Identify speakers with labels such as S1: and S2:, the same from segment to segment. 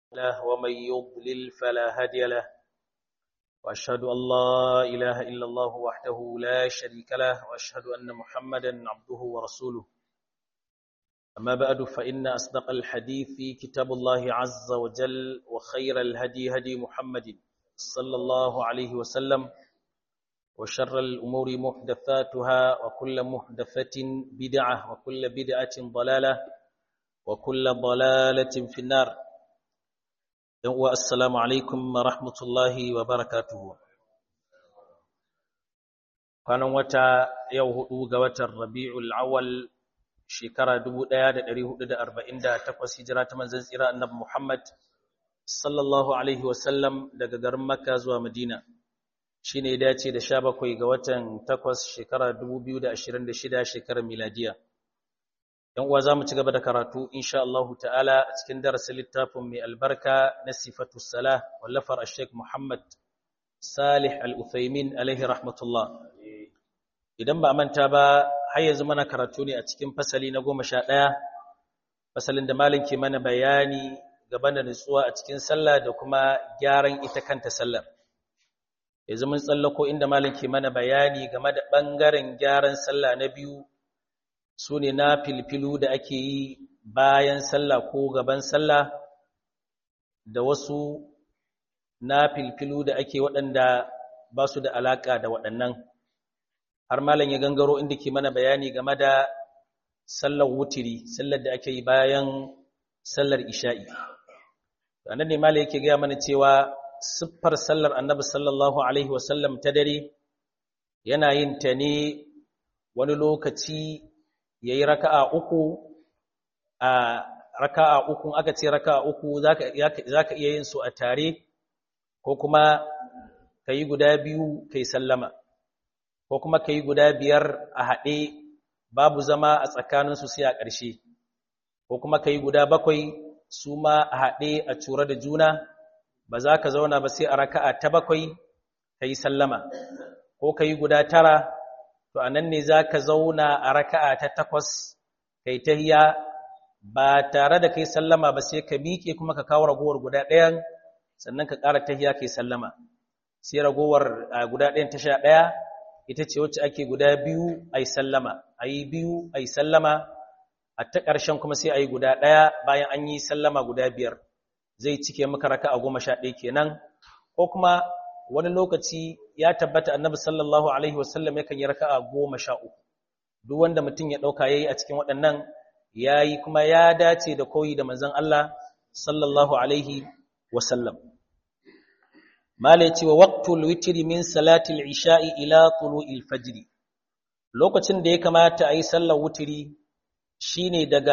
S1: له ومن يضلل فلا هادي له وأشهد أن لا إله إلا الله وحده لا شريك له وأشهد أن محمدا عبده ورسوله أما بعد فإن أصدق الحديث كتاب الله عز وجل وخير الهدي هدي محمد صلى الله عليه وسلم وشر الأمور محدثاتها وكل محدثة بدعة وكل بدعة ضلالة وكل ضلالة في النار السلام عليكم ورحمة الله وبركاته kwanan wata yau hudu ga watan Rabi'ul Awwal shekara 1448 hijira ta manzon tsira annabi Muhammad sallallahu alaihi wasallam daga garin Makka zuwa Madina shine ya dace da 17 ga watan 8 shekara 2026 shekarar miladiya dan uwa zamu ci gaba da karatu insha Allah ta'ala a cikin darasin littafin mai albarka na sifatus salah wallafar Sheikh Muhammad Salih Al-Uthaymin alaihi rahmatullah idan ba manta ba har yanzu mana karatu ne a cikin fasali na 11 fasalin da malam ke mana bayani gaban da nutsuwa a cikin sallah da kuma gyaran ita kanta sallar yanzu mun tsallako inda malam ke mana bayani game da bangaren gyaran sallah na biyu su ne na filfilu da ake yi bayan sallah ko gaban sallah da wasu na filfilu da ake waɗanda ba su da alaƙa da waɗannan har malam ya gangaro inda ke mana bayani game da sallar wutiri sallar da ake yi bayan sallar isha'i nan ne malam yake gaya mana cewa siffar sallar annabi sallallahu alaihi wasallam ta dare yana yin ta ne wani lokaci ya yi raka'a uku a raka'a uku aka ce raka'a uku za ka iya yin su a tare ko kuma ka yi guda biyu ka yi sallama ko kuma ka yi guda biyar a haɗe babu zama a tsakaninsu sai a ƙarshe ko kuma ka yi guda bakwai su ma a haɗe a cura da juna ba za ka zauna ba sai a raka'a ta bakwai ka yi sallama ko ka yi guda tara to a nan ne za ka zauna a raka'a ta takwas kai tahiya ba tare da kai sallama ba sai ka miƙe kuma ka kawo ragowar guda ɗayan sannan ka ƙara tahiya kai sallama sai ragowar guda ɗayan ta sha ɗaya ita ce wacce ake guda biyu a yi sallama a yi biyu a yi sallama a ta ƙarshen kuma sai a yi guda ɗaya bayan an yi sallama guda biyar zai cike maka raka'a goma sha ɗaya kenan ko kuma wani lokaci ya tabbata annabi sallallahu alaihi wasallam yakan yi raka'a goma sha uku duk wanda mutum ya ɗauka ya yi a cikin waɗannan ya yi kuma ya dace da koyi da manzon Allah sallallahu alaihi wasallam mala ya ce wa waqtul witri min salatil isha'i ila tulu'il fajr lokacin da ya kamata a yi sallar wutiri shine daga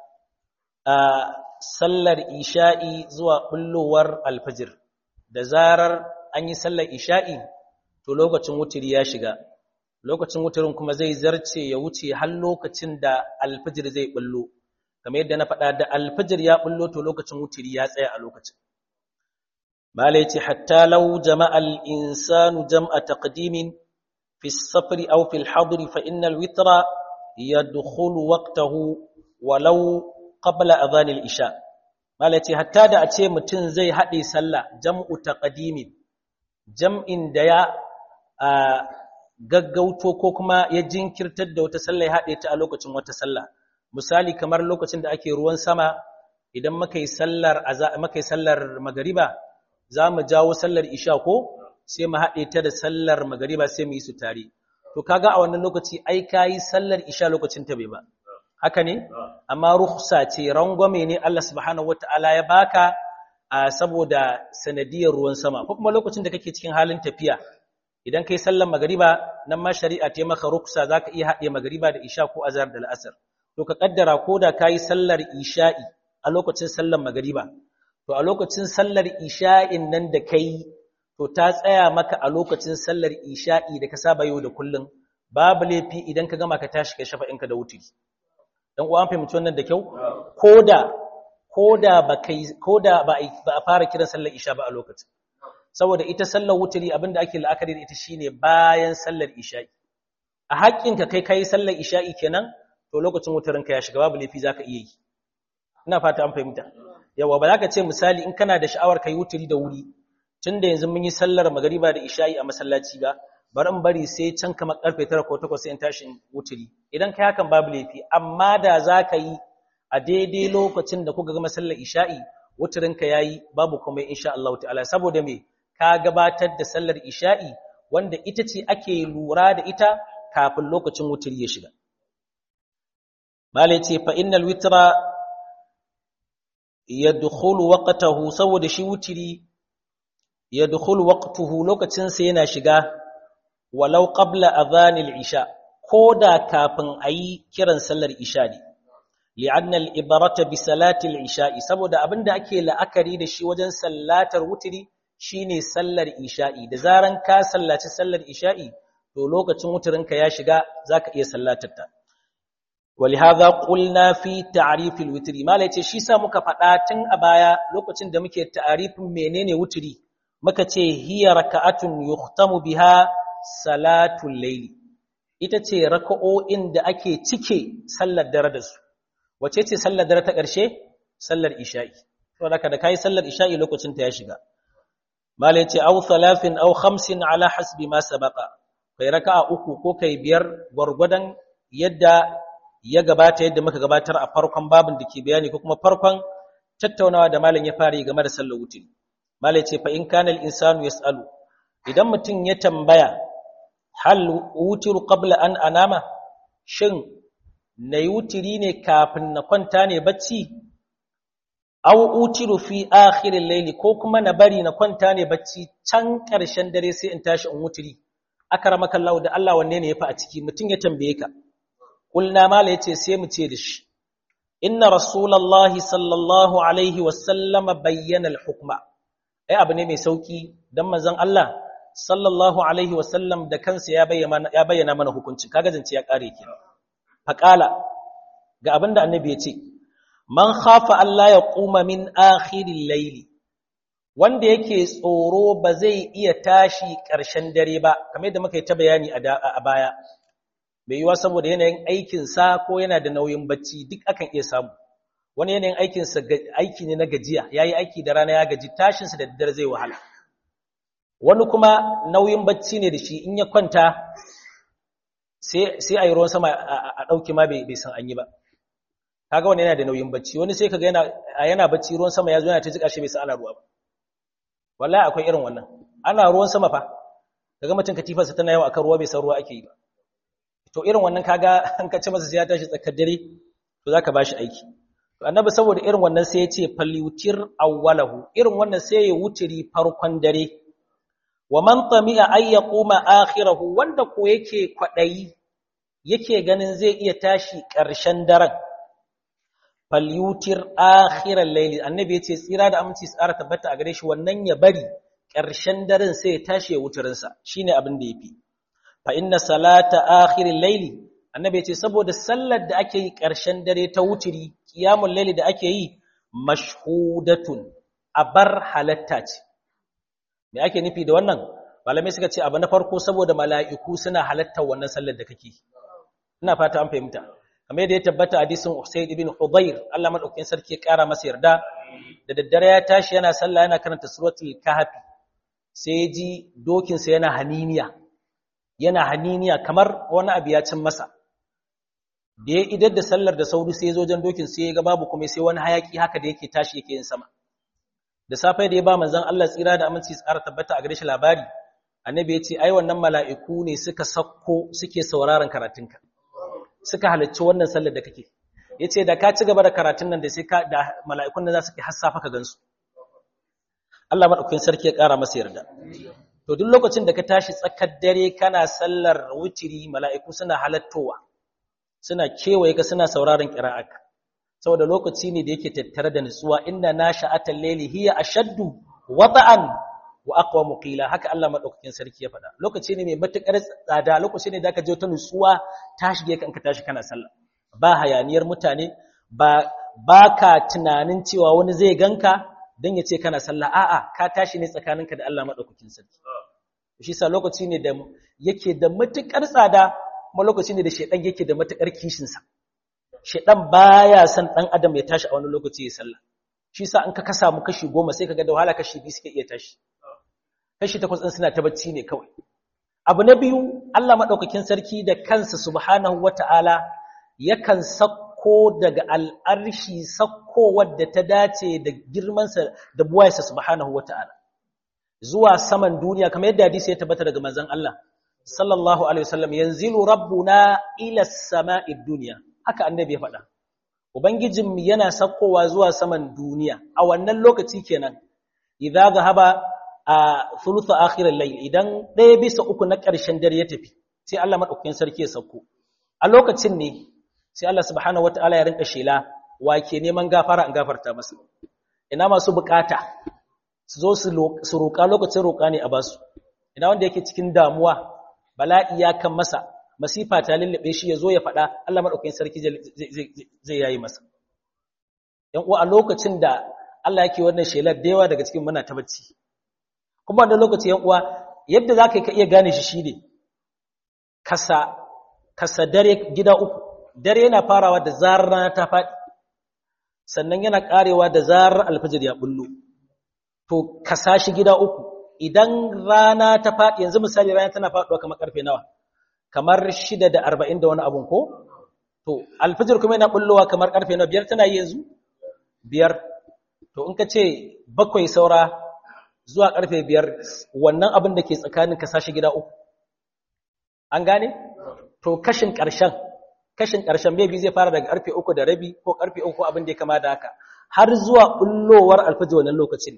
S1: sallar isha'i zuwa bullowar alfajir da zarar an yi sallar isha'i to lokacin wutiri ya shiga lokacin wutirin kuma zai zarce ya wuce har lokacin da alfajir zai bullo kamar yadda na faɗa da alfajir ya bullo to lokacin wutiri ya tsaya a lokacin malai ce hatta law jama'a al-insanu jam'a taqdimin fi as-safri aw fi al-hadri fa inna al-witra yadkhulu waqtahu walau qabla adhan al-isha malai ce hatta da a ce mutum zai haɗe sallah jam'u taqdimin jam'in da ya gaggauto ko kuma ya jinkirtar da wata sallah ya haɗe ta a lokacin wata sallah misali kamar lokacin da ake ruwan sama idan muka yi sallar muka yi sallar magariba za mu jawo sallar isha ko sai mu haɗe ta da sallar magariba sai mu yi su tare to kaga a wannan lokaci ai kayi sallar isha lokacin ta bai ba haka ne amma rukhsa ce rangwame ne Allah subhanahu wataala ya baka saboda sanadiyar ruwan sama ko kuma lokacin da kake cikin halin tafiya idan kai sallar magariba nan ma shari'a ta maka ruksa zaka iya haɗe magariba da isha ko azhar da al'asr to ka kaddara koda kai sallar isha'i a lokacin sallar magariba to a lokacin sallar isha'in nan da kai to ta tsaya maka a lokacin sallar isha'i da ka saba yau da kullun babu laifi idan ka gama ka tashi ka shafa inka da wuturi dan uwa an fahimci wannan da kyau koda koda ba kai koda ba a fara kiran sallar isha ba a lokacin saboda ita sallar wuturi abinda ake la'akari da ita shine bayan sallar isha'i a haƙƙinka kai kai sallar isha'i kenan to lokacin wuturinka ya shiga babu laifi zaka iya yi ina fata an fahimta yawa ba za ka ce misali in kana da sha'awar kai wuturi da wuri tun da yanzu mun yi sallar magariba da isha'i a masallaci ba bari in bari sai can kamar karfe tara ko takwas sai in tashi wuturi idan kai hakan babu laifi amma da za ka yi a daidai lokacin da kuka gama sallar isha'i wuturinka ya yi babu kuma insha Allah ta'ala saboda me ka gabatar da sallar isha'i wanda ita ce ake lura da ita kafin lokacin wuturi ya shiga malai ce fa innal witra yadkhulu waqtahu saboda shi wuturi yadkhulu waqtuhu lokacin sa yana shiga walau qabla adhanil isha koda kafin ayi kiran sallar isha ne li'anna al-ibarata bi salati al-isha'i saboda abinda ake la'akari da shi wajen sallatar wuturi shine sallar isha'i da zaran ka sallaci sallar isha'i to lokacin wuturinka ya shiga zaka iya sallatar ta ولهذا قلنا في تعريف الوتر ما yace shi sa muka faɗa tun a baya lokacin da muke ta'arifin menene wuturi muka ce hiya raka'atun yuhtamu biha salatul layli ita ce raka'o'in da ake cike sallar dare da su wace ce sallar dare ta ƙarshe sallar isha'i saboda da kai sallar isha'i lokacin ta ya shiga mala yace aw thalathin aw khamsin ala hasbi ma sabaqa kai raka'a uku ko kai biyar gwargwadon yadda ya gabata yadda muka gabatar a farkon babin da ke bayani ko kuma farkon tattaunawa da malam ya fara game da sallar wutiri malam ce fa in kana al-insanu yas'alu idan mutum ya tambaya hal wutiru qabla an anama shin nayi wutiri ne kafin na kwanta ne bacci aw utiru fi akhir al-layl ko kuma na bari na kwanta ne bacci can ƙarshen dare sai in tashi in wutiri akramaka Allah da Allah wanne ne yafi a ciki mutum ya tambaye ka Kulna mala ya ce sai mu ce da shi, Inna Rasulallah sallallahu Alaihi wasallama bayyana al-hukma, ai abu ne mai sauƙi don manzan Allah sallallahu Alaihi wasallam da kansa ya bayyana mana hukunci, kaga zance ya ƙare ke. Faƙala, ga abin da annabi ya ce, Man hafa Allah ya ƙuma min akhirin laili, wanda yake tsoro ba zai iya tashi ƙarshen dare ba, kamar yadda muka yi ta bayani a baya. bai yiwa saboda yanayin aikinsa ko yana da nauyin bacci duk akan iya samu wani yanayin aikinsa aiki ne na gajiya ya yi aiki da rana ya gaji tashinsa da daddare zai wahala wani kuma nauyin bacci ne da shi in ya kwanta sai a yi ruwan sama a ɗauki ma bai san an yi ba kaga wani yana da nauyin bacci wani sai kaga yana bacci ruwan sama ya zo yana ta jika shi bai san ana ruwa ba wallahi akwai irin wannan ana ruwan sama fa kaga mutum katifarsa tana yawa akan ruwa bai san ruwa ake yi ba to irin wannan kaga an kace masa sai ya tashi tsakar dare to zaka bashi aiki to annabi saboda irin wannan sai ya ce falyutir awwalahu irin wannan sai ya wutiri farkon dare wa man tami'a ay yaquma akhirahu wanda ko yake kwadayi yake ganin zai iya tashi ƙarshen daren falyutir akhiral layli annabi yace tsira da aminci tsara tabbata a gare shi wannan ya bari ƙarshen daren sai ya tashi ya wutirinsa shine abin da yafi fa inna salata akhiril layli annabi yace saboda sallar da ake yi ƙarshen dare ta wutiri qiyamul layli da ake yi mashhudatun abar halatta ce me ake nufi da wannan malamai suka ce abu na farko saboda mala'iku suna halattar wannan sallar da kake ina fata an fahimta kamar yadda ya tabbata hadisin Usayd ibn Hudayr Allah madaukakin sarki ya kara masa yarda da daddare ya tashi yana sallah yana karanta suratul kahfi sai ya ji dokin sa yana haniniya yana haniniya kamar wani abu ya cin masa da ya idar da sallar da sauri sai ya zo jan dokin sai ya ga babu kuma sai wani hayaki haka da yake tashi yake yin sama da safe da ya ba manzon Allah tsira da aminci tsara tabbata a gare shi labari annabi ya ce ai wannan mala'iku ne suka sakko suke sauraron karatunka suka halarci wannan sallar da kake yace da ka ci gaba da karatun nan da sai ka da mala'ikun nan za su ki hassafa ka gansu Allah madaukakin sarki ya kara masa yarda to duk lokacin da ka tashi tsakar dare kana sallar wutiri mala'iku suna halattowa suna kewaye ka suna sauraron qira'aka saboda lokaci ne da yake tattare da nutsuwa inna nasha'atal layli hiya ashaddu wata'an wa aqwamu qila haka Allah madaukakin sarki ya faɗa lokaci ne mai matukar tsada lokaci ne da ka je ta nutsuwa ta shige ka in ka tashi kana sallah ba hayaniyar mutane ba baka tunanin cewa wani zai ganka dan ya ce kana sallah a'a ka tashi ne tsakaninka da Allah madaukakin sarki shi sa lokaci ne da yake da matukar tsada kuma lokaci ne da shedan yake da matukar kishin sa shedan baya son dan adam ya tashi a wani lokaci ya sallah shi sa in ka kasa mu kashi goma sai ka ga da wahala kashi biyu suke iya tashi kashi takwas ɗin suna ta bacci ne kawai abu na biyu Allah maɗaukakin sarki da kansa subhanahu wata'ala yakan sakko daga al'arshi sakko wadda ta dace da girmansa da buwayarsa subhanahu wata'ala zuwa saman duniya kamar yadda hadisi ya tabbata daga manzon Allah sallallahu alaihi wasallam yanzilu rabbuna ila sama'id dunya haka annabi ya faɗa ubangijin yana sakkowa zuwa saman duniya a wannan lokaci kenan idza zahaba a thuluthu akhir al-layl idan ɗaya bisa uku na ƙarshen dare ya tafi sai Allah madaukakin sarki ya sauko a lokacin ne sai Allah subhanahu wataala ya rinka shela wa ke neman gafara an gafarta masa ina masu bukata su zo su roƙa lokacin roƙa ne a basu ina wanda yake cikin damuwa bala'i ya kan masa masifa ta lullube shi ya zo ya faɗa Allah madaukakin sarki zai yayi masa yan uwa a lokacin da Allah yake wannan shelar da yawa daga cikin muna ta bacci kuma wannan lokaci yan uwa yadda zaka ka iya gane shi shine kasa kasa dare gida uku dare yana farawa da zarar rana ta faɗi sannan yana karewa da zarar alfajir ya bullo to kasa shi gida uku idan rana ta faɗi yanzu misali rana tana faɗuwa kamar karfe nawa kamar shida da arba'in da wani abun ko to alfajir kuma yana bullowa kamar karfe nawa biyar tana yi yanzu biyar to in ka ce bakwai saura zuwa karfe biyar wannan abin da ke tsakanin ka sashi gida uku an gane to kashin ƙarshen kashin ƙarshen maybe zai fara daga karfe uku da rabi ko karfe uku abin da ya kama da haka har zuwa bullowar alfajir wannan lokacin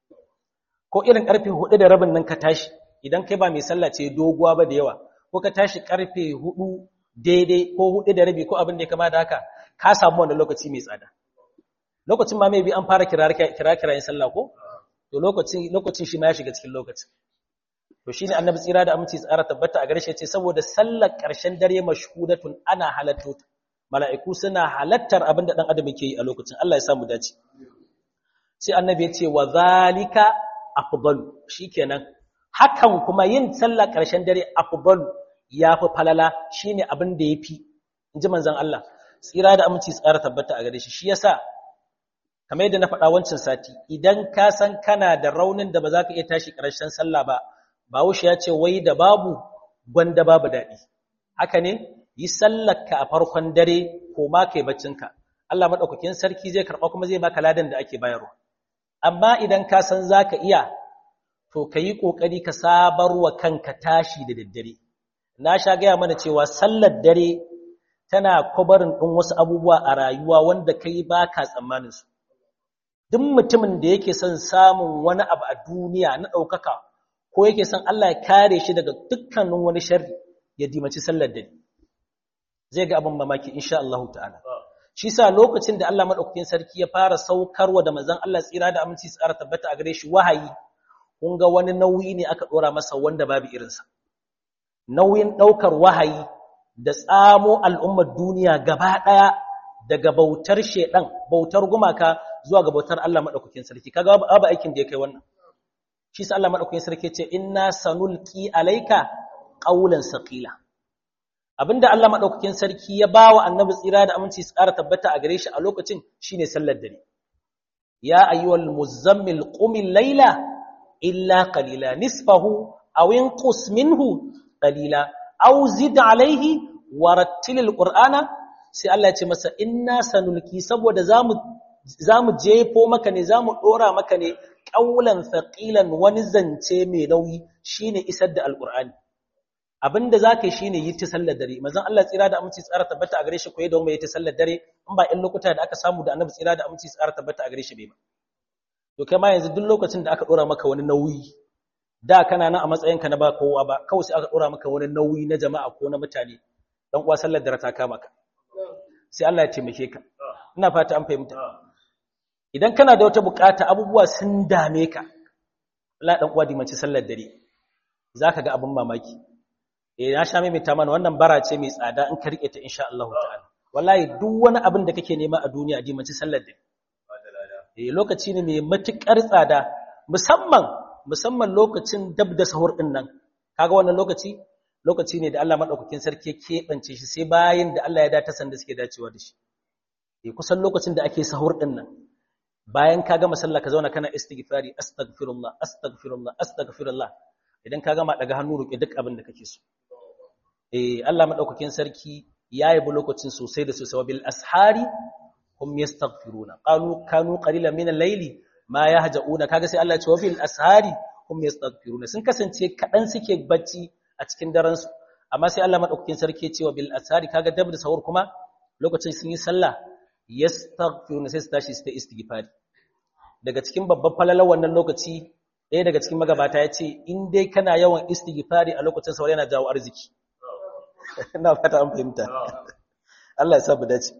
S1: ko irin karfe hudu da rabin nan ka tashi idan kai ba mai sallah ce doguwa ba da yawa ko ka tashi karfe hudu daidai ko hudu da rabi ko abin da ya kama da haka ka samu wannan lokaci mai tsada lokacin ma mai bi an fara kira-kirayen sallah ko to lokacin lokacin shi ma ya shiga cikin lokacin to shine annabi tsira da aminci tsara tabbata a gare shi ce saboda sallar ƙarshen dare mashhudatun ana halatto mala'iku suna halattar abin da dan adam yake yi a lokacin Allah ya samu dace sai annabi ya ce wa zalika afdalu shikenan hakan kuma yin sallar ƙarshen dare afdalu yafi falala shine abin da yafi inji manzon Allah tsira da aminci tsara tabbata a gare shi shi yasa kamar yadda na faɗa wancan sati idan ka san kana da raunin da ba za ka iya tashi ƙarshen sallah ba bawushe ya ce wai da babu gwanda babu daɗi haka ne yi sallarka a farkon dare ko ma kai baccinka Allah maɗaukakin sarki zai karɓa kuma zai baka ladan da ake bayarwa amma idan ka san za ka iya to ka yi ƙoƙari ka sabar wa kanka tashi da daddare na sha gaya mana cewa sallar dare tana kwabarin ɗin wasu abubuwa a rayuwa wanda kai ba ka tsammanin su duk mutumin da yake son samun wani abu a duniya na ɗaukaka ko yake son Allah ya kare shi daga dukkanin wani sharri ya dimaci sallar dare zai ga abin mamaki insha Allah ta'ala shi sa lokacin da Allah madaukakin sarki ya fara saukarwa da manzon Allah tsira da aminci tsara tabbata a gare shi wahayi kun ga wani nauyi ne aka dora masa wanda babu irinsa nauyin daukar wahayi da tsamo al'ummar duniya gaba daya daga bautar shedan bautar gumaka zuwa ga bautar Allah madaukakin sarki kaga babu aikin da ya kai wannan shi sa Allah madaukakin sarki ce inna sanulqi alayka qawlan saqila abinda Allah madaukakin sarki ya bawa annabi tsira da aminci su ƙara tabbata a gare shi a lokacin shine sallar dare ya ayyuhal muzammil qumil layla illa qalila nisfahu aw inqus minhu qalila aw zid alayhi warattilil qur'ana sai Allah ya ce masa inna sanulqi saboda zamu zamu jefo maka ne zamu dora maka ne ƙaulan faƙilan wani zance mai nauyi shine isar da alƙur'ani abinda za ka yi shine yi ta sallar dare mazan Allah tsira da aminci tsara tabbata a gare shi koyi da mai ta sallar dare in ba in lokuta da aka samu da annabi tsira da aminci tsara tabbata a gare shi bai ba to kai ma yanzu duk lokacin da aka dora maka wani nauyi da kana nan a matsayinka na ba kowa ba kawai sai aka dora maka wani nauyi na jama'a ko na mutane dan uwa sallar dare ta kama ka sai Allah ya taimake ka ina fata an fahimta idan kana da wata bukata abubuwa sun dame ka Allah dan uwa dimanci sallar dare zaka ga abin mamaki eh na sha mai ta mana wannan bara ce mai tsada in ka rike ta insha Allah ta'ala wallahi duk wani abin da kake nema a duniya dimanci sallar dare eh lokaci ne mai matukar tsada musamman musamman lokacin dab da sahur din nan kaga wannan lokaci lokaci ne da Allah madaukakin sarki ya kebance shi sai bayan da Allah ya data sanda suke dacewa da shi eh kusan lokacin da ake sahur din nan bayan ka gama sallah ka zauna kana istighfari astaghfirullah astaghfirullah astaghfirullah idan ka gama daga hannu roƙe duk abin da kake so eh Allah madaukakin sarki ya yi lokacin sosai da sosai bil ashari hum yastaghfiruna qalu kanu qalilan min al-layli ma yahjauna kaga sai Allah ya ce wa bil ashari hum yastaghfiruna sun kasance kadan suke bacci a cikin daren su amma sai Allah madaukakin sarki ya ce wa bil ashari kaga dab da sahur kuma lokacin sun yi sallah yastaghfiruna sai su tashi su ta istighfari daga cikin babban falalar wannan lokaci ɗaya daga cikin magabata ya ce in dai kana yawan istighfari a lokacin sahur yana jawo arziki ina fata an fahimta Allah ya sa mu dace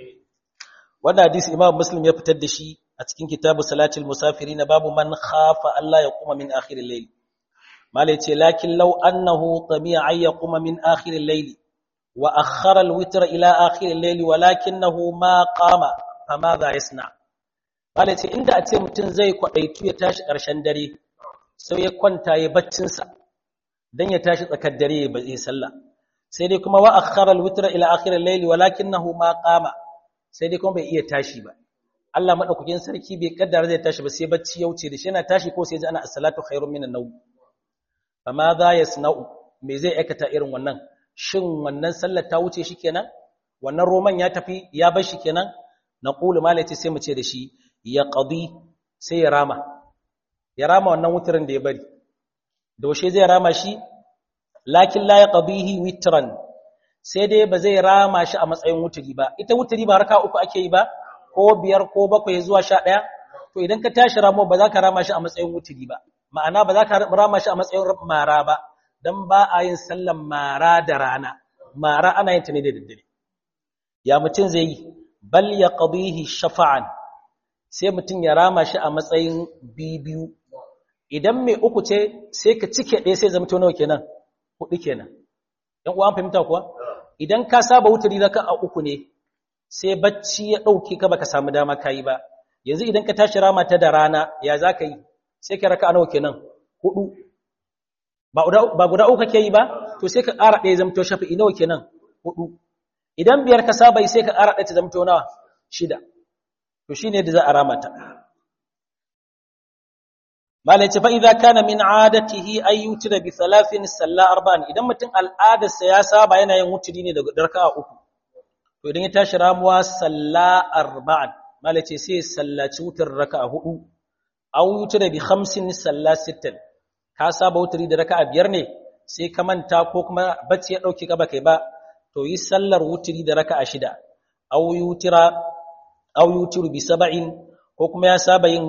S1: wannan hadisi Imam Muslim ya fitar da shi a cikin kitabu Salatul Musafirin babu man khafa Allah ya kuma min akhir al-layl mala yace lakin law annahu tamiya ay yaquma min akhir al-layl wa akhara al-witr ila akhir al-layl walakinahu ma qama famadha yasna mala yace inda a ce mutun zai kwadaitu ya tashi karshen dare sai ya kwanta ya baccin sa dan ya tashi tsakar dare ba zai sallah sai dai kuma wa akhara al-witr ila akhir al-layl walakinahu ma qama sai dai kuma bai iya tashi ba Allah madaukakin sarki bai kaddara zai tashi ba sai bacci ya wuce da shi yana tashi ko sai ji ana as-salatu khairun minan nawm amma za yasna'u me zai aikata irin wannan shin wannan sallar ta wuce shi kenan wannan roman ya tafi ya bar shi kenan naqulu malati sai mu ce da shi ya qadi sai ya rama ya rama wannan wutirin da ya bari doshe zai rama shi lakin la yaqdihi witran sai dai ba zai rama shi a matsayin wuturi ba ita wuturi ba raka uku ake yi ba ko biyar ko bakwai zuwa sha ɗaya to idan ka tashi ramo ba za ka rama shi a matsayin wuturi ba ma'ana ba za ka rama shi a matsayin mara ba don ba a yin sallan mara da rana mara ana yin ta ne da daddare ya mutum zai yi bal ya qadihi shafa'an sai mutum ya rama shi a matsayin bibiyu idan mai uku ce sai ka cike ɗaya sai zama nawa kenan hudu kenan ɗan uwan fahimta kuwa idan ka saba wuturi raka a uku ne sai bacci ya ɗauke ka baka samu dama ka yi ba yanzu idan ka tashi rama ta da rana ya za ka yi sai ka raka a nawa kenan hudu ba guda uku kake yi ba to sai ka ƙara ɗaya zamto shafi'i nawa kenan hudu idan biyar ka saba yi sai ka ƙara ɗaya ta zamto nawa shida to shine da za a rama ta malai ce fa idza kana min adatihi ay yutira bi thalathin salla arba'an idan mutum al'adarsa ya saba yana yin wuturi ne daga raka'a uku to idan ya tashi ramuwa salla arba'an malai ce sai sallaci wutar raka'a hudu aw yutira bi khamsin salla sittan ka saba wuturi da raka'a biyar ne sai ka manta ko kuma bacci ya dauke ka ba kai ba to yi sallar wuturi da raka'a shida aw yutira aw yutiru bi sab'in ko kuma ya saba yin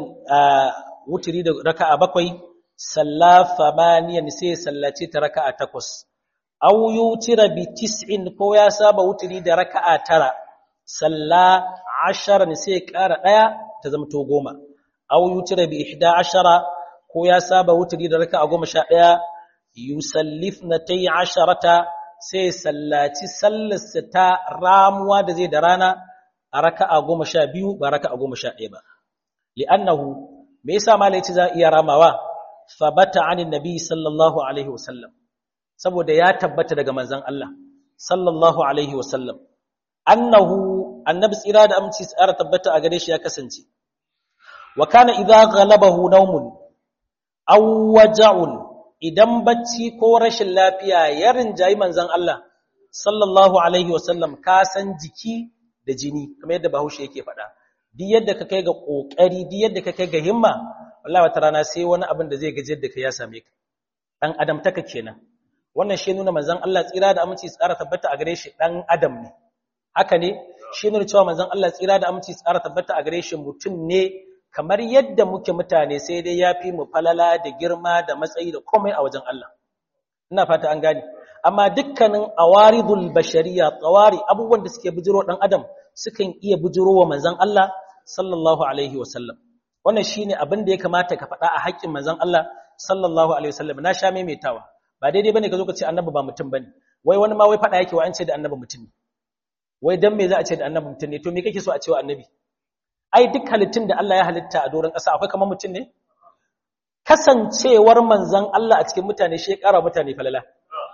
S1: wuturi da raka'a bakwai salla famaniyan sai sallace ta raka'a takwas aw yutira bi tis'in ko ya saba wuturi da raka'a tara salla asharan sai ƙara daya ta zama to goma aw yutira bi ihda ashara ko ya saba wuturi da raka'a goma sha daya yusallifna tay asharata sai sallaci sallarsa ta ramuwa da zai da rana a raka'a goma sha biyu ba raka'a goma sha ɗaya ba li'annahu me yasa malai ce za iya ramawa fabata anin nabi sallallahu alaihi wasallam saboda ya tabbata daga manzon Allah sallallahu alaihi wasallam annahu annabi tsira da aminci tsara tabbata a gare shi ya kasance wa kana idza ghalabahu nawmun aw waja'un idan bacci ko rashin lafiya ya rinjayi manzon Allah sallallahu alaihi wasallam ka san jiki da jini kamar yadda Bahaushe yake faɗa duk yadda ka kai ga kokari duk yadda ka kai ga himma wallahi wata rana sai wani abin da zai gajiyar da ka ya same ka dan adam taka kenan wannan shi nuna manzon Allah tsira da aminci tsara tabbata a gare shi dan adam ne haka ne shi nuna cewa manzon Allah tsira da aminci tsara tabbata a gare shi mutum ne kamar yadda muke mutane sai dai yafi mu falala da girma da matsayi da komai a wajen Allah ina fata an gane amma dukkanin awaridul bashariya tsawari abubuwan da suke bujiro dan adam sukan iya bujiro wa manzon Allah sallallahu alaihi wasallam wannan shine abin da ya kamata ka faɗa a haƙƙin manzon Allah sallallahu alaihi wasallam na sha maimaitawa ba daidai bane ka zo ka ce annabi ba mutum bane wai wani ma wai faɗa yake wa an ce da annabi mutum ne wai dan me za a ce da annabi mutum ne to me kake so a ce wa annabi ai duk halittun da Allah ya halitta a doron ƙasa akwai kamar mutum ne kasancewar manzon Allah a cikin mutane shi ya ƙara mutane falala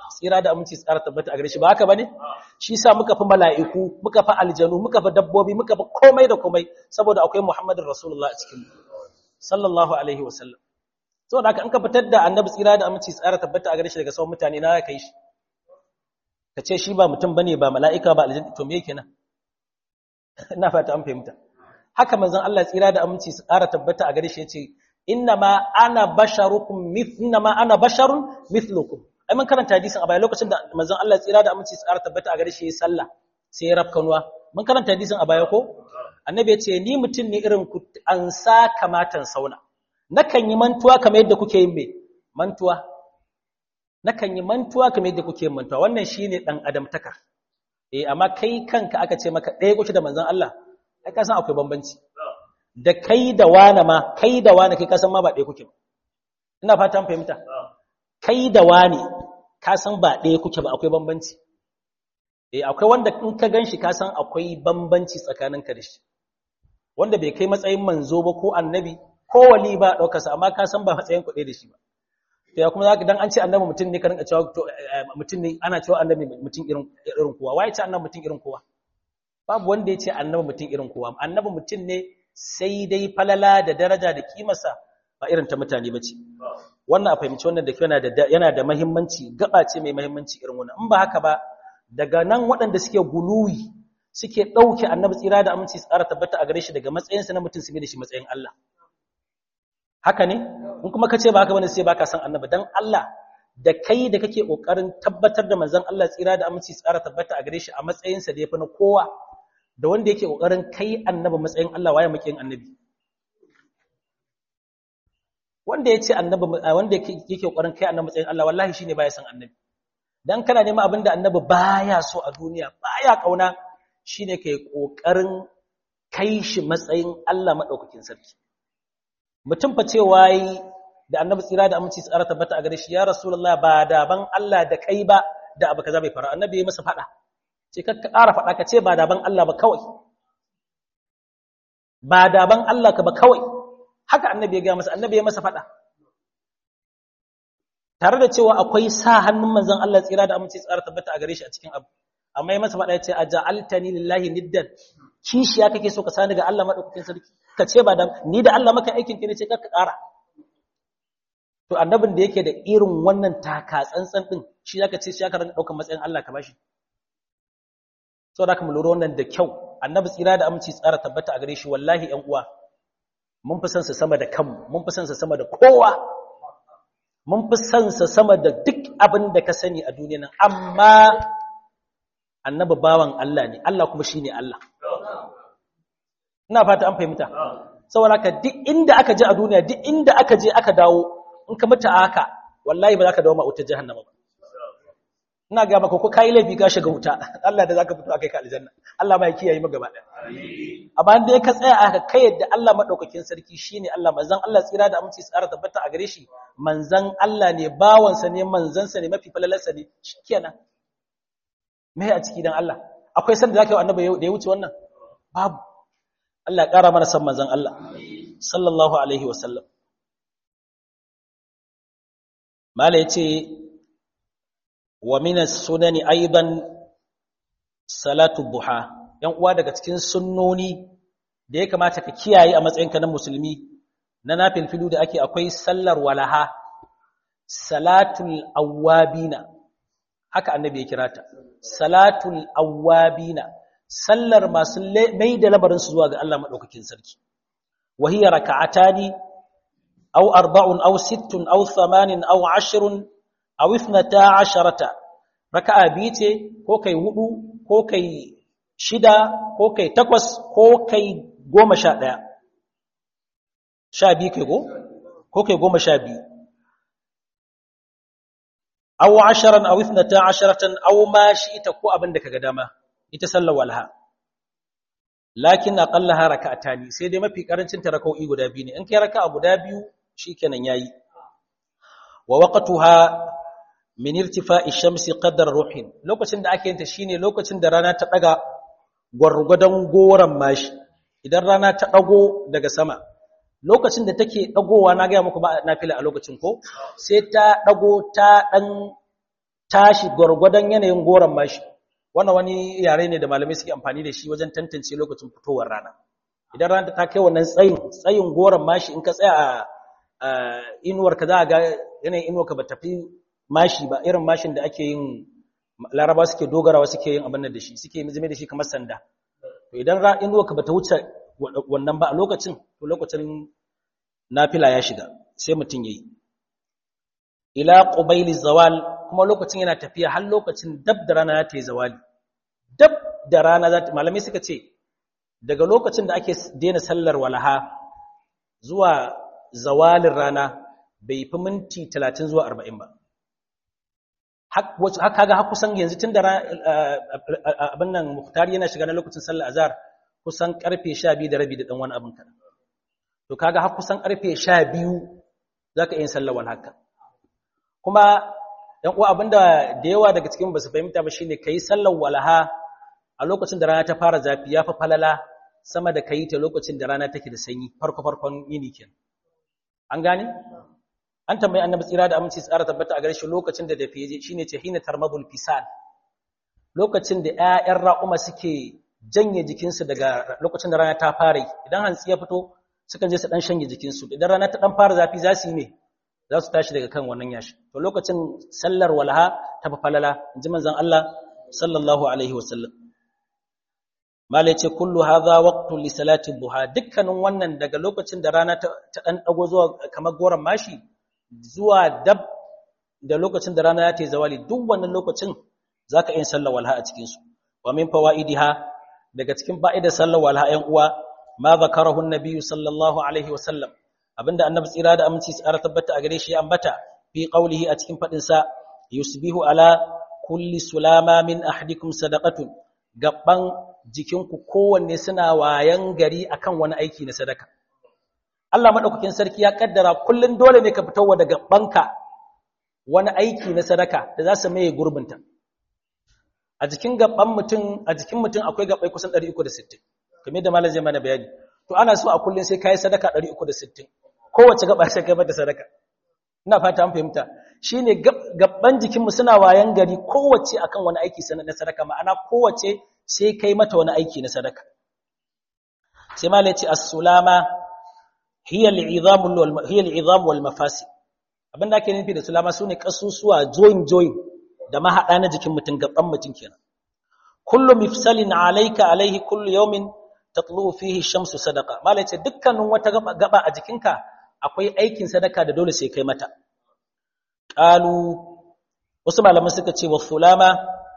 S1: tsira da aminci tsara tabbata a gare shi ba haka bane shi sa muka fi mala'iku muka fi aljanu muka fi dabbobi muka fi komai da komai saboda akwai Muhammadin Rasulullah a cikin sallallahu alaihi wasallam saboda haka in ka fitar da annabi tsira da aminci tsara tabbata a gare shi daga sauran mutane na kai shi ka ce shi ba mutum bane ba mala'ika ba aljanna to me kenan ina fata an fahimta haka manzon Allah tsira da aminci tsara tabbata a gare shi yace innama ana basharukum mithnama ana basharun mithlukum ai mun karanta hadisin a baya lokacin da manzon Allah tsira da aminci tsara tabbata a gare shi yayin sallah sai ya rafkanuwa mun karanta hadisin a baya ko annabi ya ce ni mutum ne irin ku an sa kamatan sauna nakan yi mantuwa kamar yadda kuke yin me mantuwa nakan yi mantuwa kamar yadda kuke yin mantuwa wannan shine dan adamtaka eh amma kai kanka aka ce maka ɗaya kuke da manzon Allah ai ka san akwai bambanci da kai da wane ma kai da wane kai ka san ma ba ɗaya kuke ba ina fatan fahimta kai da wane ka san ba ɗaya kuke ba akwai bambanci eh akwai wanda in ka ganshi ka san akwai bambanci tsakaninka da shi wanda bai kai matsayin manzo ba ko annabi ko wali ba ɗaukarsa amma ka san ba matsayin kuɗe da shi ba to ya kuma zaka dan an ce annabi mutum ne ka rinka cewa to mutum ne ana cewa annabi mutum irin irin kowa wai ce annabi mutum irin kowa babu wanda ya ce annabi mutum irin kowa annabi mutum ne sai dai falala da daraja da kimarsa ba irin ta mutane bace wannan a fahimci wannan da yana da yana da muhimmanci gaba ce mai muhimmanci irin wannan in ba haka ba daga nan waɗanda suke guluwi suke ɗauke annabi tsira da aminci tsara tabbata a gare shi daga matsayinsa na mutum su da shi matsayin Allah haka ne in kuma ka ce ba haka bane sai baka san annabi dan Allah da kai da kake kokarin tabbatar da manzon Allah tsira da aminci tsara tabbata a gare shi a matsayinsa da yafi na kowa da wanda yake kokarin kai annabi matsayin Allah waye makiyin annabi wanda yace annabi wanda yake kokarin kai annabi matsayin Allah wallahi shine baya san annabi dan kana neman abinda annabi baya so a duniya baya kauna shine kai kokarin kai shi matsayin Allah madaukakin sarki mutum fa cewa yi da annabi tsira da aminci tsara tabbata a gare shi ya rasulullah ba da ban Allah da kai ba da abu kaza bai fara annabi ya masa fada ce ka ƙara fada ka ce ba da ban Allah ba kawai ba da ban Allah ka ba kawai haka annabi ya ga masa annabi ya masa fada tare da cewa akwai sa hannun manzon Allah tsira da aminci tsara tabbata a gare shi a cikin abu amma ya masa fada ya ce aja'altani lillahi niddan kishiya kake so ka sani ga Allah madaukakin sarki ka ce ba da ni da Allah maka aikin ki ne ce ka ƙara to annabin da yake da irin wannan taka tsantsan din shi zaka ce shi aka ranka daukar matsayin Allah ka bashi saboda haka mu lura wannan da kyau annabi tsira da aminci tsara tabbata a gare shi wallahi ƴan uwa mun fi son sa sama da kanmu mun fi son sa sama da kowa mun fi son sa sama da duk abin da ka sani a duniya nan amma annabi bawan Allah ne Allah kuma shine Allah ina fata an fahimta saboda haka duk inda aka je a duniya duk inda aka je aka dawo in ka mutu haka wallahi ba za ka dawo ma wutar jahannama ba ina ga maka ko kai laifi ka shiga wuta Allah da zaka fito akai ka aljanna Allah ma ya kiyaye mu gaba daya amma dai ka tsaya aka kai yadda Allah madaukakin sarki shine Allah manzon Allah tsira da aminci tsara tabbata a gare shi manzon Allah ne bawansa ne manzansa ne mafi falalarsa ne shikenan me a ciki dan Allah akwai sanda zaka yi annabi da ya wuce wannan babu Allah ya kara mana san manzon Allah sallallahu alaihi wasallam mala yace wa min as-sunani aidan salatu duha yan uwa daga cikin sunnoni da ya kamata ka kiyaye a matsayinka na musulmi na nafilfilu da ake akwai sallar walaha salatul awwabina haka annabi ya kira ta salatul awwabina sallar masu mai da labarin su zuwa ga Allah madaukakin sarki wa hiya raka'atani aw arba'un aw sittun aw thamanin aw ashrun aw ithnata asharata raka'a biyu ce ko kai hudu ko kai shida ko kai takwas ko kai goma sha ɗaya sha biyu kai go ko kai goma sha biyu aw asharan aw ithnata asharatan aw ma ita ko abin da kaga dama ita sallar walha lakin aqallaha raka'atani sai dai mafi karancin ta raka'o'i guda biyu ne in kai raka'a guda biyu shikenan yayi wa waqtuha min irtifa'i shamsi qadar ruhin lokacin da ake yin ta shine lokacin da rana ta daga gwargwadon goran mashi idan rana ta dago daga sama lokacin da take dagowa na ga muku ba nafila a lokacin ko sai ta dago ta dan tashi gwargwadon yanayin goron mashi wannan wani yare ne da malamai suke amfani da shi wajen tantance lokacin fitowar rana idan rana ta kai wannan tsayin tsayin goron mashi in ka tsaya a inuwar ka za a ga yanayin inuwar ka ba tafi mashi ba irin mashin da ake yin laraba suke dogarawa suke yin abin da shi suke zame da shi kamar sanda to idan inuwar ka ba ta wuce wannan ba a lokacin to lokacin nafila ya shiga sai mutum yayi ila qubayli zawal kuma lokacin yana tafiya har lokacin dab da rana ta yi zawali dab da rana za ta malamai suka ce daga lokacin da ake daina sallar walaha zuwa zawalin rana bai fi minti 30 zuwa 40 ba haka ga kusan yanzu tun da abin nan muhtari yana shiga na lokacin sallar azhar kusan karfe 12 da rabi da dan wani abin kada to kaga har kusan karfe 12 zaka yin sallar walhaka kuma ‘yan uwa abinda da yawa daga cikin ba su fahimta ba shine ka yi sallar walaha a lokacin da rana ta fara zafi ya fi falala sama da ka yi ta lokacin da rana take da sanyi farko-farkon yini ken an gane? an tambayi annabi tsira da aminci tsara tabbata a gare shi lokacin da dafiye je shine ce hina tarmabul fisal lokacin da ‘ya'yan ra'uma suke janye jikinsu daga lokacin da rana ta fara idan hantsi ya fito sukan je su ɗan shanye jikinsu idan rana ta ɗan fara zafi za su yi ne za su tashi daga kan wannan yashi to lokacin sallar walaha ta fa falala inji manzon Allah sallallahu alaihi wasallam mala yace kullu hadha waqtu li salati duha dukkanin wannan daga lokacin da rana ta dan dago zuwa kamar goran mashi zuwa dab da lokacin da rana ta yi zawali duk wannan lokacin zaka yin sallar walaha a cikin su wa min fawaidiha daga cikin fa'idar sallar walaha ƴan uwa ma zakarahu an-nabi sallallahu alaihi wasallam abinda annabi tsira da aminci tsara tabbata a gare shi ya ambata fi qaulihi a cikin fadin sa yusbihu ala kulli sulama min ahdikum sadaqatun gaban jikinku kowanne suna wayan gari akan wani aiki na sadaka Allah madaukakin sarki ya kaddara kullun dole ne ka fitarwa da gabanka wani aiki na sadaka da za su maye gurbinta a jikin gaban mutum a jikin mutum akwai gabai kusan 360 kamar da malam zai mana bayani to ana so a kullun sai kai sadaka 360 kowace gaba sai kai mata sadaka ina fata an fahimta shine gabban jikinmu suna wayan gari kowace akan wani aiki na sadaka ma'ana kowace sai kai mata wani aiki na sadaka sai malai ce as-sulama hiya al-izam wal hiya al-izam wal mafasid abinda ake nufi da sulama sune kasusuwa join join da mahada na jikin mutum gabban mutum kenan kullu mifsalin alayka alayhi kullu yawmin tatlu fihi shamsu sadaqa malai ce dukkanin wata gaba a jikinka akwai aikin sadaka da dole sai kai mata qalu wasu malaman suka ce wa sulama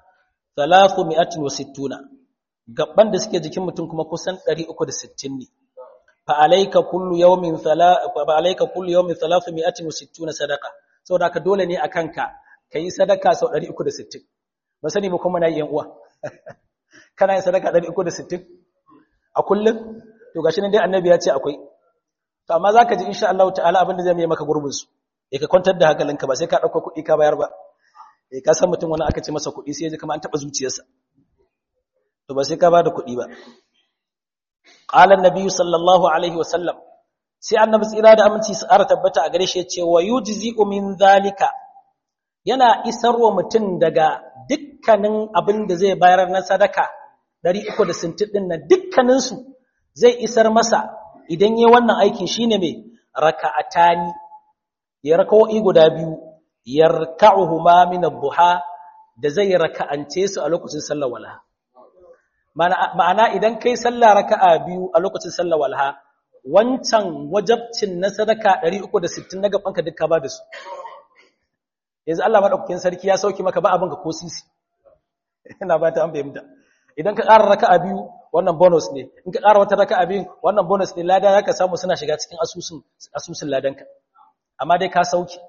S1: 360 gaban da suke jikin mutum kuma kusan 360 ne fa alayka kullu yawmin thala fa alayka kullu yawmin 360 sadaqa saboda haka dole ne akan ka kai sadaka sau 360 ba sani ba kuma na yi yan uwa kana yin sadaka 360 a kullum to gashi nan dai annabi ya ce akwai to amma zaka ji insha Allah ta'ala abinda zai mai maka gurbin su eh ka kwantar da hankalinka ba sai ka dauko kuɗi ka bayar ba eh ka san mutum wani aka ce masa kuɗi sai ya ji kamar an taba zuciyarsa to ba sai ka bada kuɗi ba qala an-nabi sallallahu alaihi wa sallam sai annabi tsira da aminci su ara tabbata a gare shi ya ce wa yujzi'u min zalika yana isarwa mutum daga dukkanin abin da zai bayar na sadaka 360 din nan dukkanin su zai isar masa idan yi wannan aikin shine mai raka'atani ya raka'o'i guda biyu yarka'uhuma min ad-duha da zai raka'ance su a lokacin sallar walha ma'ana idan kai sallah raka'a biyu a lokacin sallar walha wancan wajabcin na sadaka 360 na gabanka duka ba da su yanzu Allah madaukakin sarki ya sauki maka ba abin ka ko sisi ina ba ta an fahimta idan ka ƙara raka'a biyu wannan bonus ne in ka ƙara wata raka'a biyu wannan bonus ne lada zaka samu suna shiga cikin asusun asusun ladanka amma dai ka sauki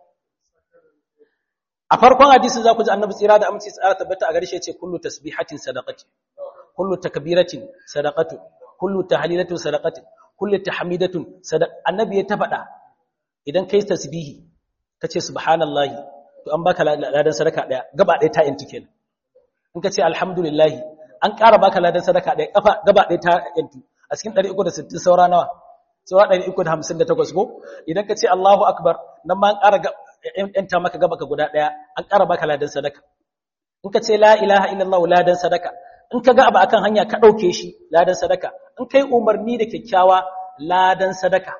S1: a farkon hadisin za ku ji annabi tsira da aminci tsara tabbata a garshe ce kullu tasbihatin sadaqati kullu takbiratin sadaqatu kullu tahlilatin sadaqati kullu tahmidatun sadaq annabi ya ta faɗa idan kai tasbihi kace subhanallahi to an baka ladan sadaka daya gaba daya ta yanti kenan in kace alhamdulillah an ƙara baka ladan sadaka daya kafa gaba daya ta yanti a cikin 360 saura nawa saura 358 ko idan kace Allahu akbar nan ma an ƙara yanta maka gaba ka guda daya an ƙara baka ladan sadaka in ka ce la ilaha illallah ladan sadaka in ka ga abu akan hanya ka ɗauke shi ladan sadaka in kai umarni da kyakkyawa ladan sadaka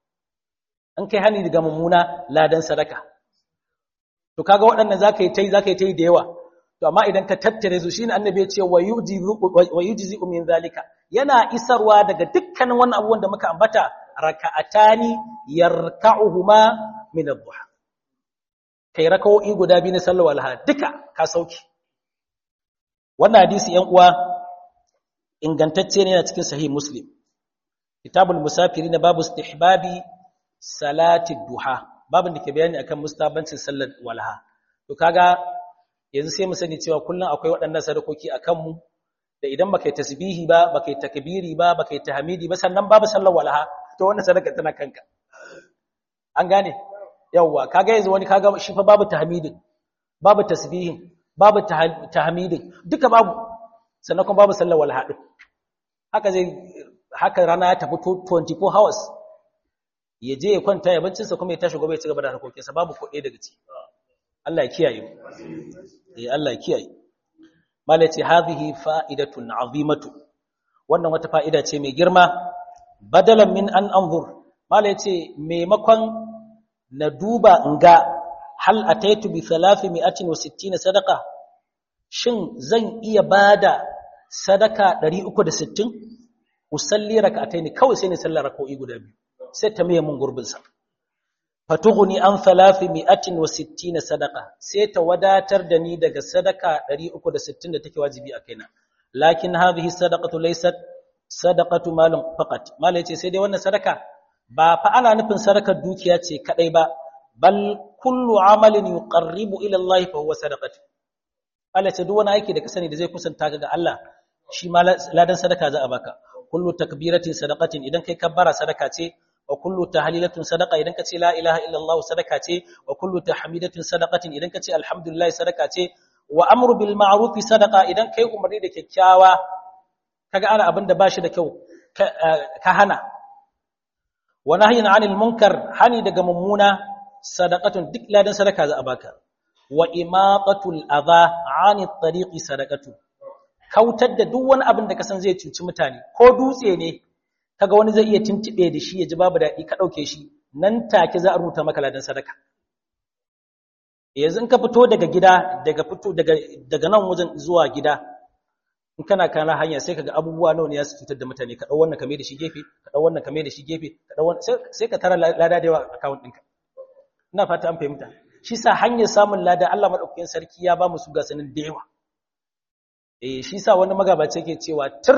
S1: in kai hani daga mummuna ladan sadaka to kaga waɗannan zaka yi tai zaka yi tai da yawa to amma idan ka tattare su shine annabi ya ce wa yujzi min zalika yana isarwa daga dukkanin wannan abubuwan da muka ambata raka'atani yarka'uhuma min ad-duha kai raka'o'i guda biyu na sallar walha duka ka sauki wannan hadisi yan uwa ingantacce ne yana cikin sahih muslim kitabul musafirin babu istihbabi salati duha babin da ke bayani akan mustabancin sallar walha to kaga yanzu sai mu sani cewa kullum akwai waɗannan sadakoki a kanmu da idan baka yi tasbihi ba baka yi takbiri ba baka yi tahmidi ba sannan babu sallar walaha to wannan sadaka tana kanka an gane yawa kaga yanzu wani kaga shi fa babu tahmidin babu tasbihin babu tahmidin duka babu sannan kuma babu sallar walaha din haka zai haka rana ya tafi 24 hours ya je ya kwanta ya bancinsa kuma ya tashi gobe ya ci gaba da harkokinsa babu kuɗi daga ciki Allah ya kiyaye mu eh Allah ya kiyaye mala ce hadhihi fa'idatun azimatu wannan wata fa'ida ce mai girma badalan min an anzur mala ce maimakon na duba in ga hal ataitu bi 360 sadaqa shin zan iya bada sadaka 360 usalli rak'ataini kawai sai ne sallar rak'o'i guda biyu sai ta miye mun gurbin sa fatughni an 360 sadaqa sai ta wadatar da ni daga sadaka 360 da take wajibi a kaina lakin hadhihi sadaqatu laysat sadaqatu malin faqat mala yace sai dai wannan sadaka ba fa ana nufin sadakar dukiya ce kadai ba bal kullu amalin yuqarribu ila Allah fa huwa sadaqatu Allah ce duk wani aiki da ka sani da zai kusanta ka ga Allah shi ma ladan sadaka za a baka kullu takbiratin sadaqatin idan kai kabbara sadaka ce wa kullu tahlilatun sadaqa idan kace la ilaha illallah sadaka ce wa kullu tahmidatin sadaqatin idan kace alhamdulillah sadaka ce wa amru bil ma'ruf sadaqa idan kai umarni da kyakkyawa kaga ana abin da bashi da kyau ka hana wa nahyin 'anil munkar hani daga mummuna sadaqatun duk ladan sadaka za a baka wa imaqatul adha 'anit tariqi sadaqatu kautar da duk wani abin da kasan zai cuci mutane ko dutse ne kaga wani zai iya tuntube da shi ya ji babu daɗi ka ɗauke shi nan take za a rubuta maka ladan sadaka yanzu in ka fito daga gida daga fito daga daga nan wajen zuwa gida in kana kana hanya sai kaga abubuwa nawa ne ya su cutar da mutane ka dau wannan kame da shi gefe ka dau wannan kame da shi gefe ka dau wannan sai ka tara lada da yawa account ɗinka ina fata an fahimta shi sa hanyar samun lada Allah madaukakin sarki ya ba mu su gasanin da yawa eh shi sa wani magabaci yake cewa tir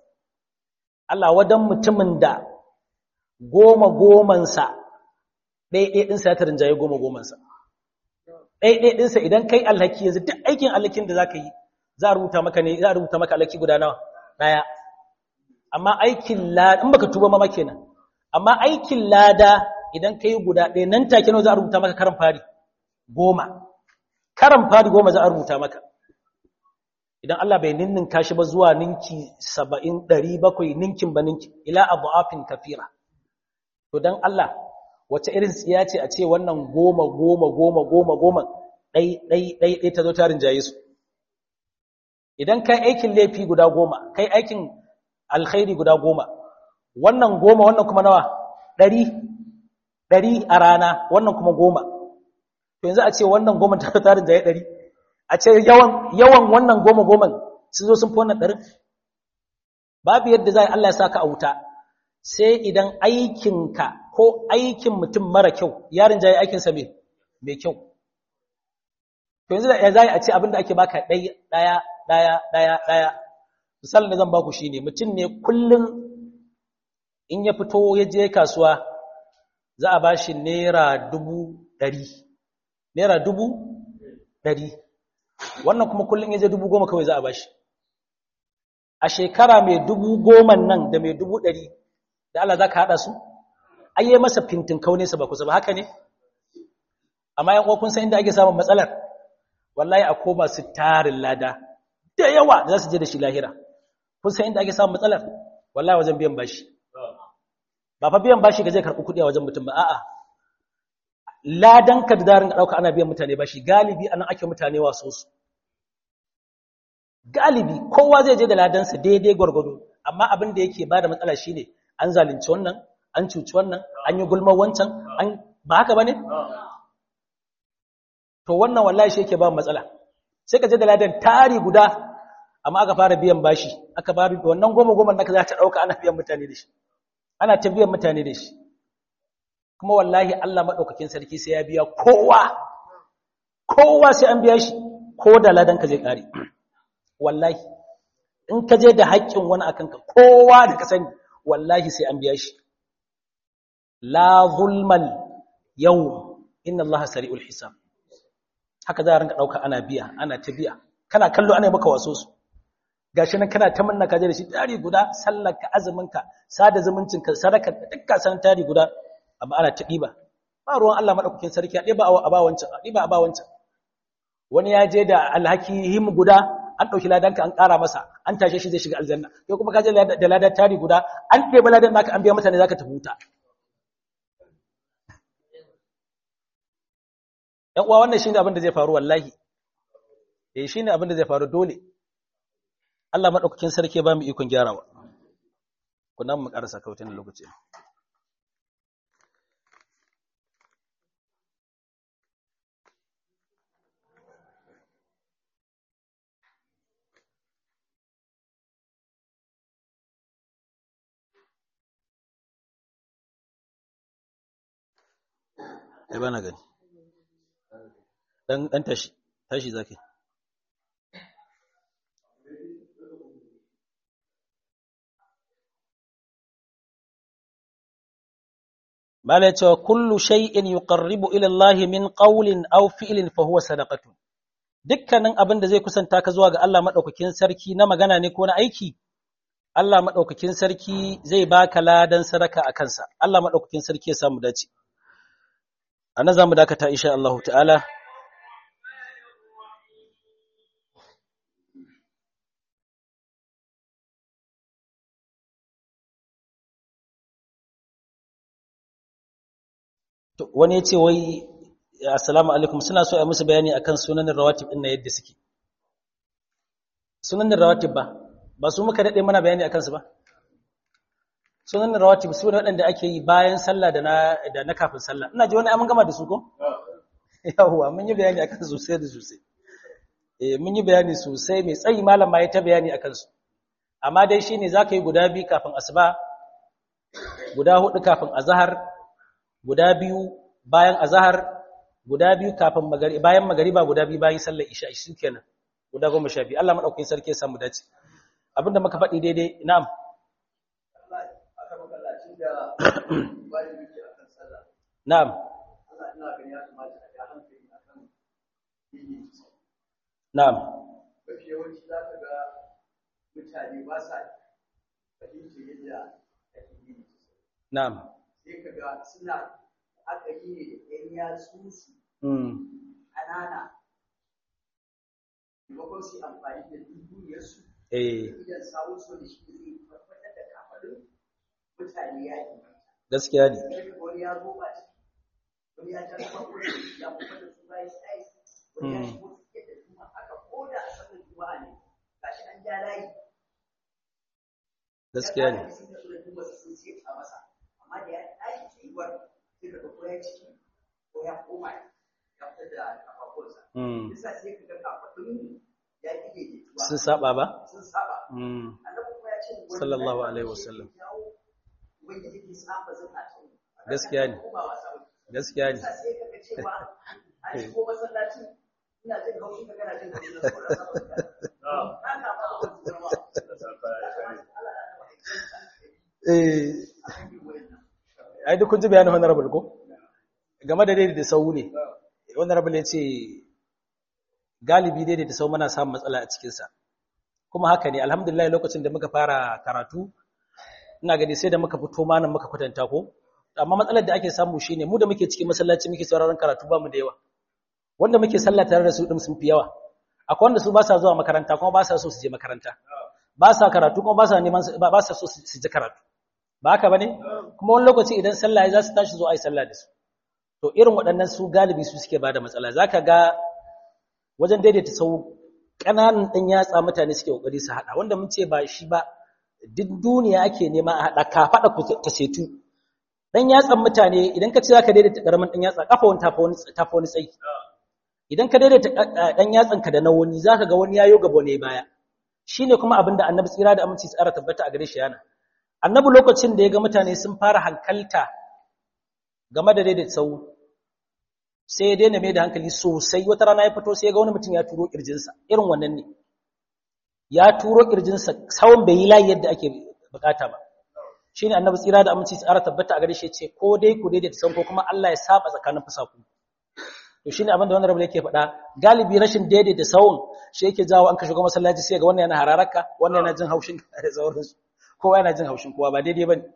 S1: Allah wadan mutumin da goma gomansa ɗaiɗai ɗinsa ya tarinjaye goma gomansa ɗaiɗai ɗinsa idan kai alhaki yanzu duk aikin alhakin da za ka yi za a rubuta maka ne za a rubuta maka alhaki guda nawa ɗaya amma aikin lada in baka tuba mama kenan amma aikin lada idan ka yi guda ɗaya nan take nawa za a rubuta maka karan fari goma karan fari goma za a rubuta maka idan Allah bai ninninka shi ba zuwa ninki saba'in ɗari bakwai ninkin ba ninki ila abu'afin kafira to don Allah wace irin tsiya ce a ce wannan goma goma goma goma goma ɗai ɗai ɗai ɗai ta zo tarin jaye su idan kai aikin laifi guda goma kai aikin alkhairi guda goma wannan goma wannan kuma nawa ɗari ɗari a rana wannan kuma goma to yanzu a ce wannan goma ta tarin jaye ɗari a ce yawan yawan wannan goma goman sun zo sun fi wannan ɗarin babu yadda za a Allah ya sa ka a wuta sai idan aikinka ko aikin mutum mara kyau yarin jaye aikinsa mai kyau to yanzu da za a ce abinda ake baka ɗaya ɗaya ɗaya ɗaya ɗaya misalin da zan baku shi ne mutum ne kullum in ya fito ya je kasuwa za a ba shi naira dubu ɗari naira dubu ɗari wannan kuma kullum ya je dubu goma kawai za a bashi a shekara mai dubu goma nan da mai dubu ɗari da Allah za ka haɗa su ayye masa fintin kaunesa ba kusa ba haka ne amma yan kun san inda ake samun matsalar wallahi a koma su tarin lada da yawa da za su je da shi lahira kun san inda ake samun matsalar wallahi wajen biyan bashi ba fa biyan bashi ga zai karɓi kuɗi a wajen mutum ba a'a ladan ka da darin ɗauka ana biyan mutane bashi galibi anan ake mutane waso su galibi kowa zai je da ladansa daidai gwargwado amma abin da yake bada matsala shine an zalunci wannan an cuci wannan an yi gulmar wancan an ba haka bane to wannan wallahi shi yake ba matsala sai ka je da ladan tari guda amma aka fara biyan bashi aka ba wannan goma goma naka za ta dauka ana biyan mutane da shi ana ta biyan mutane da shi kuma wallahi Allah madaukakin sarki sai ya biya kowa kowa sai an biya shi ko da ladan ka zai kare wallahi in ka je da haƙƙin wani akan ka kowa da ka sani wallahi sai an biya shi la zulmal yawm inna Allah sari'ul hisab haka za a rinka dauka ana biya ana ta biya kana kallo ana maka waso su gashi nan kana ta manna ka je da shi tari guda sallarka azuminka sada zumuncinka sadaka dukka san tari guda amma ana ta diba ba ruwan Allah madaukakin sarki a diba a ba wancan a diba a ba wancan wani ya je da alhaki him guda an dauki ladanka an ƙara masa an tashe shi zai shiga aljanna kai kuma ka je da ladan tari guda an ɗeba ladan naka an biya mutane zaka tafi wuta ‘yan uwa wannan shi ne abin da zai faru wallahi, eh shi ne abin da zai faru dole, Allah maɗaukakin sarki ba mu ikon gyarawa, kuna mu ƙarasa kautin lokaci. Ai ba na gani. dan dan tashi tashi zaki mala cewa kullu shay'in yuqarribu ila Allah min qawlin aw fi'lin fa huwa sadaqatu dukkanin abin da zai kusanta ka zuwa ga Allah madaukakin sarki na magana ne ko na aiki Allah madaukakin sarki zai baka ladan sadaka a kansa Allah madaukakin sarki ya samu dace ana zamu dakata insha Allah ta'ala wani ya ce wai assalamu alaikum suna so a musu bayani akan sunanin rawatib ɗin na yadda suke sunanin rawatib ba ba su muka daɗe mana bayani akan su ba sunanin rawatib su ne waɗanda ake yi bayan sallah da na da na kafin sallah ina ji wani an gama da su ko yawwa mun yi bayani akan su sosai da sosai eh mun yi bayani sosai mai tsayi malam ma ya ta bayani akan su amma dai shine zaka yi guda biyu kafin asuba guda hudu kafin azhar guda biyu bayan azahar guda biyu kafin magari bayan magariba guda biyu bayan sallar isha shi kenan guda goma sha biyu Allah madaukakin sarki ya samu dace abinda muka faɗi daidai na'am na'am na'am
S2: yawanci za ka ga mutane ba sa fahimtar yadda ake yi
S1: na'am
S2: sai ka ga suna aka yi ne da ‘yan yatsunsu
S1: mm
S2: ƙanana maimakon su yi amfani da dubuniyarsu
S1: eh
S2: idan sawun so da shi zai tabbatar da kafaɗin mutane ya yi
S1: gaskiya ne
S2: sai ka ga wani ya zo ba ciki wani ya jan farko ya kuma da su bayan sai wani ya shigo suke da juma haka ko da a sanar juma'a ne gashi an ja layi
S1: gaskiya ne
S2: sun da suna juma sun ce a masa amma da ya tashi tsayuwar sai ka ga ko ya ciki ko ya koma ya fitar da kafafunsa
S1: mm
S2: bisa sai ka ga kafafun ya ƙi daidaituwa
S1: sun saba ba
S2: sun saba
S1: mm
S2: annabi kuma ya ce wani
S1: Sallallahu
S2: lafiya
S1: alaihi
S2: shi
S1: wasallam.
S2: ke jawo wanda yake saba zakatun
S1: Gaskiya ne.
S2: ko ba wasa ba
S1: gaskiya ne
S2: bisa sai ka ga cewa an shigo masallacin ina jin haushin ka kana jin haushin ka saboda saba zakatun na ka ba wa zama
S1: eh ai duk kun ji bayanin honorable ko game da daidai da sau ne honorable ya ce galibi daidai da sau muna samun matsala a cikinsa kuma haka ne alhamdulillah lokacin da muka fara karatu ina gani sai da muka fito manan muka kwatanta ko amma matsalar da ake samu shine mu da muke cikin masallaci muke sauraron karatu ba mu da yawa wanda muke sallah tare da su din sun fi yawa akwai wanda su ba sa zuwa makaranta kuma ba sa so su je makaranta ba sa karatu kuma ba sa neman ba sa so su ji karatu ba haka bane kuma wani lokaci idan sallah ya za su tashi zo ai sallah da su to irin waɗannan su galibi su suke bada matsala zaka ga wajen daidaita sau ƙananan ɗan yatsa mutane suke ƙoƙari su haɗa wanda mun ce ba shi ba duk duniya ake nema a haɗa ka faɗa ku ta setu ɗan yatsan mutane idan ka ce za ka daidaita ƙaramin ɗan yatsa ƙafa wani tafi wani tsayi idan ka daidaita ɗan yatsanka da na wani za ka ga wani yayo gaba ne baya shi ne kuma abin da annabi tsira da aminci tsara tabbata a gare shi yana annabi lokacin da ya ga mutane sun fara hankalta game da daidaita sau sai ya daina mai da hankali sosai wata rana ya fito sai ya ga wani mutum ya turo kirjinsa irin wannan ne ya turo kirjinsa tsawon bai yi layi yadda ake bukata ba shi ne annabi tsira da aminci tsara tabbata a gare shi ce ko dai ku daidaita sau ko kuma Allah ya saba tsakanin fusaku to shine abin da wannan rabu yake faɗa galibi rashin daidaita sawun shi yake jawo an ka shiga masallaci sai ga wannan yana hararaka wannan yana jin haushin da sauransu kowa yana jin haushin kowa ba daidai bane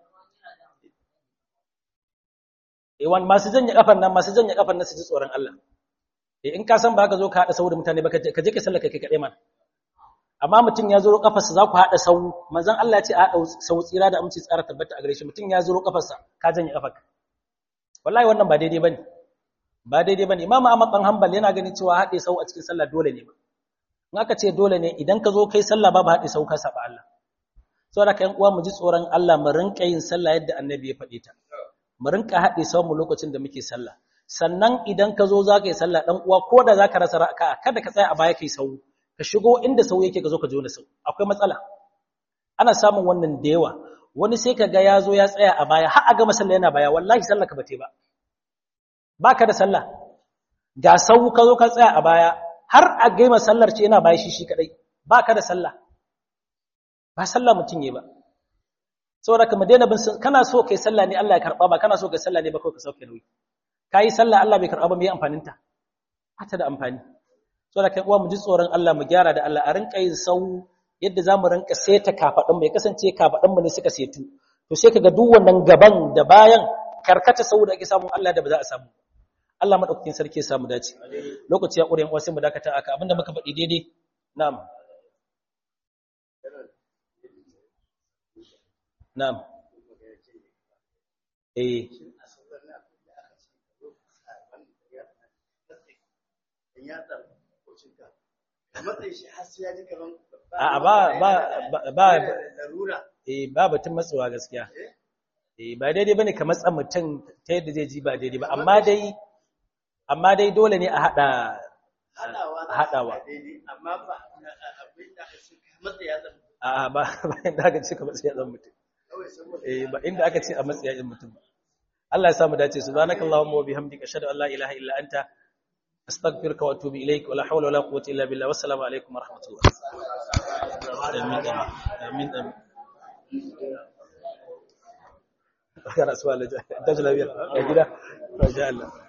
S1: eh wan masu janye kafan nan masu janye kafan nan su ji tsoron Allah eh in ka san ba ka zo ka hada sau da mutane ba ka je ka sallaka kai kadai man amma mutum ya zuro kafarsa za ku hada sau manzon Allah ya ce a hada sau tsira da aminci tsara tabbata a gare shi mutum ya zuro kafarsa ka janye kafarka wallahi wannan ba daidai bane ba daidai bane imamu Ahmad dan Hanbal yana ganin cewa hade sau a cikin sallah dole ne ba in aka ce dole ne idan ka zo kai sallah babu hade sau ka saba Allah saboda kai uwa mu ji tsoron Allah mu rinka yin sallah yadda annabi ya faɗe ta mu rinka hade sau mu lokacin da muke sallah sannan idan ka zo za ka yi sallah dan uwa ko da za ka rasa raka'a kada ka tsaya a baya kai sau ka shigo inda sau yake ka zo ka jo na sau akwai matsala ana samun wannan da yawa wani sai ka ga ya zo ya tsaya a baya har a gama sallah yana baya wallahi sallah ka bate ba baka da sallah ga sau ka zo ka tsaya a baya har a gaima sallar ce yana baya shi shi kadai baka da sallah ba sallah mutum ne ba saboda ka daina bin kana so kai sallah ne Allah ya karba ba kana so kai sallah ne ba kawai ka sauke nauyi kai sallah Allah bai karba ba me amfanin ta ta da amfani saboda kai uwa mu ji tsoron Allah mu gyara da Allah a rinka yin sau yadda zamu rinka seta kafadin mu ya kasance kafadin mu ne suka setu to sai kaga duk wannan gaban da bayan karkata sau da ake samu Allah da ba za a samu Allah madaukakin sarki ya samu dace lokaci ya ƙure wasu mu dakata aka abinda muka faɗi daidai na'am na'am eh a ba ba ba eh ba batun matsuwa gaskiya eh ba daidai bane ka matsa mutum ta yadda zai ji ba daidai ba amma dai amma dai dole ne a hada hadawa
S2: amma ba abin da ka matsa ya zama
S1: a ba ba inda aka ce ka matsa ya zama mutum eh ba inda aka ce a matsa ya zama mutum Allah ya samu dace subhanakallahumma wa bihamdika ashhadu an la ilaha illa anta astaghfiruka wa atubu ilaik wa la hawla wa la quwwata illa billah wassalamu alaikum wa rahmatullah amin amin amin Kana suwa da jalabiya a gida, Allah.